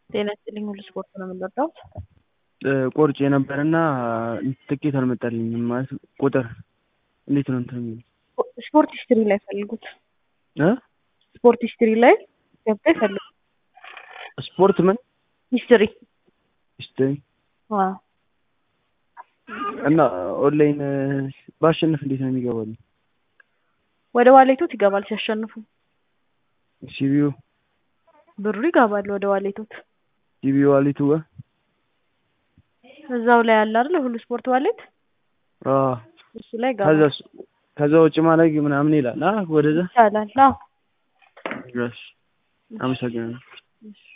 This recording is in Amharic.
ጤና ይስጥልኝ ሁሉ ስፖርት ነው የምንወዳው። ቆርጬ ነበርና ትኬት አልመጣልኝም። ማለት ቁጥር እንዴት ነው እንትን የሚለው? ስፖርት ሂስትሪ ላይ ፈልጉት። እ ስፖርት ሂስትሪ ላይ ገብተው ይፈልጉ። ስፖርት ምን ሂስትሪ ሂስትሪ አዎ። እና ኦንላይን ባሸንፍ እንዴት ነው የሚገባልኝ? ወደ ዋሌቶት ይገባል ሲያሸንፉ ሲቢዩ ብሩ ይገባል ወደ ዋሌቶት። ሲቢዩ ዋሊቱ ጋር እዛው ላይ አለ አይደል ሁሉ ስፖርት ዋሌት አዎ። እሱ ላይ ከዛ ይገባል ከዛ ውጭ ማድረግ ምናምን ይላል። አ ወደዛ ይቻላል። አዎ እሺ፣ አመሰግናለሁ። እሺ